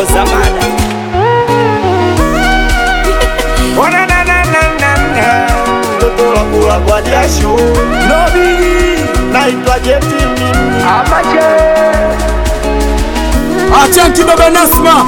Samada. Ona na na na na na. Mtoto wa kula kwa jasho. Nobili. Naitwa Jeti mimi. Achanki baba Nasma,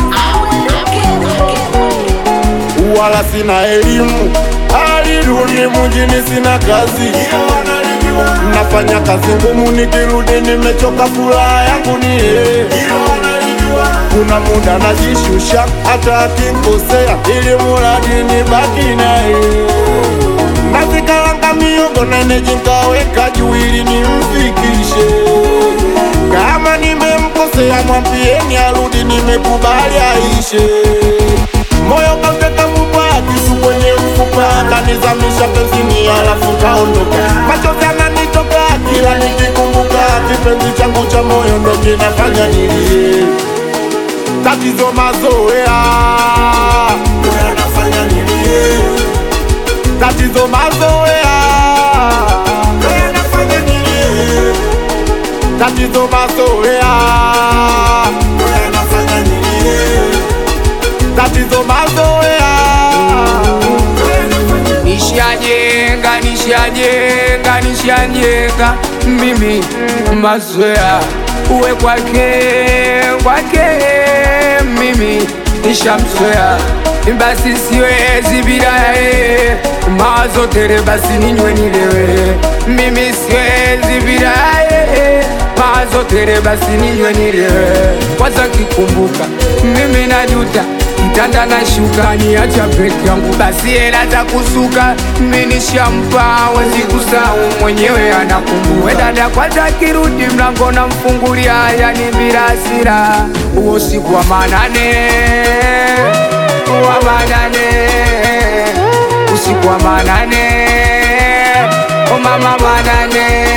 wala sina elimu, alirudi mjini, sina kazi, nafanya kazi ngumu, nikirudi nimechoka, furaha yangu ni yeye. Kuna muda najishusha, hata akinkosea, ili muradi nibaki naye. Nazikalanga miogo nene jinkaweka juu ili nimfikishe. Kama nimemkosea mwambieni arudi, nimekubali aishe. Moyo kauteka mfupa, kisu kwenye mfupa, kanizamisha penzini, alafu kaondoka. Machozi yananitoka kila nikikumbuka, kipenzi changu cha moyo ndo kinafanya nilie. Tatizo mazoea ndo yanafanya nilie. Tatizo mazoea ndo yanafanya nilie. Tatizo mazoea ndo yanafanya nilie. Tatizo mazoea ndo yanafanya nishajenga nishajenga nishajenga mimi mazoea uwe kwake kwake mimi nishamzoea basi siwezi bila yeye mawazo tere basi ninywe nilewe mimi siwezi bila yeye mawazo tere basi ninywe nilewe kwanza kikumbuka mimi najuta kitanda na shuka niacha peke yangu, basi hela za kusuka mimi nishampa, wezi kusahau mwenyewe anakumbuka. We dada kwanza kirudi mlango na mfungulia, yani bila hasira, huo siku wa manane wa manane, usiku wa manane, o mama manane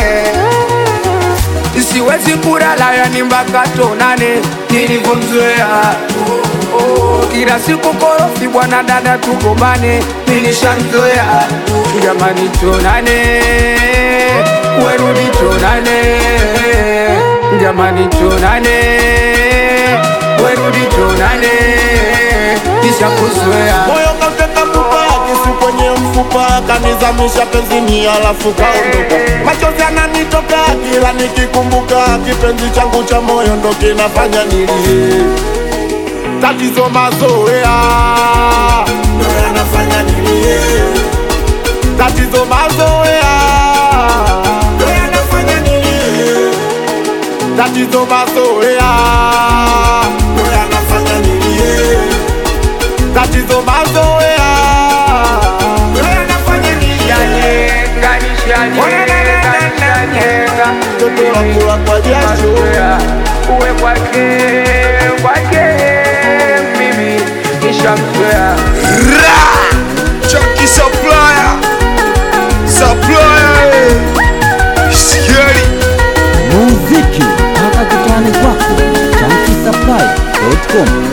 siwezi kulala yani mpaka tonane nilivyomzoea oh, kila siku korofi bwana dada tugombane nilishamzoea jamani tonane werudi tonane jamani tonane werudi tonane nishakuzoea moyo kauteka mfupa, kisu kwenye mfupa, kanizamisha penzini, alafu kaondoka. Machozi yananitoka kila nikikumbuka, kipenzi changu cha moyo ndo kinafanya nilie. Tatizo mazoea ndo yanafanya nilie. Tatizo mazoea ndo yanafanya nilie. Tatizo mazoea ndo yanafanya nilie. Tatizo mazoea ndo yanafanya nilie. nishajenga nishajenga nishajenga Mtoto wa kula kwa jasho mazoea uwe kwake kwake mimi nishamzoea Chunky supplier, supplier, eh. Scary. muziki mpaka kitani kwako chankisapply.com